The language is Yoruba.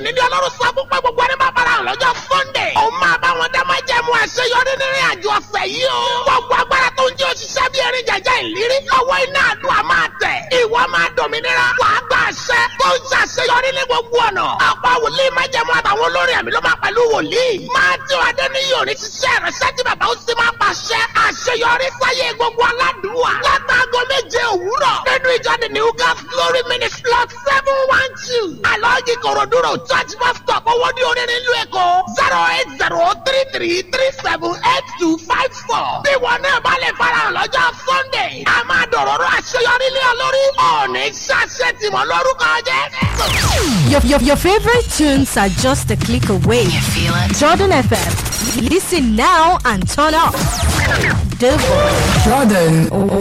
òní ní ọlọ́run sọ fún pé gbogbo ẹni máa bára hàn lọ́jọ́ sunday. ó máa bá wọn dá máa jẹ́ mu àṣeyọrí nínú àjò ọ̀sẹ̀ yìí o. gbogbo agbára tó ń jẹ́ òṣìṣẹ́ bí erin jẹjẹ ìlérí. lọ́wọ́ iná àdúrà máa tẹ̀. ìwọ máa dòmìnira. wàá gba àṣẹ tó ń ṣàṣeyọrí ní gbogbo ọ̀nà. ọ̀pọ̀ wòlíì máa jẹ́ mu àtàwọn olórin àmì ló máa pẹ̀lú wòlíì. máa tí wàá dé ní yòrí ṣiṣẹ́ ìrẹsẹ́ tí bàbá ó sì máa pàṣẹ. àṣeyọrí sáyé gbogbo aládùúwà. látàgọ́ méje òwúrọ̀. nínú ìjọ the new gas glory ministry lot seven one two. alọ́ọ̀gì kòròdúró church bus stop owó ní orin nílùú èkó. zero eight zero three three three seven eight two five four. bí wọn náà bá lè farahàn lọ́jọ́ sunday. a máa dọ̀rọ̀rọ̀ àṣeyọrí lé ọ lórí. ọ̀ọ́nì ṣàṣẹ tìmọ̀ lórúkọ jẹ́. Your, your, your favorite tunes are just a click away. You feel it? Jordan FM. Listen now and turn up. The voice. Jordan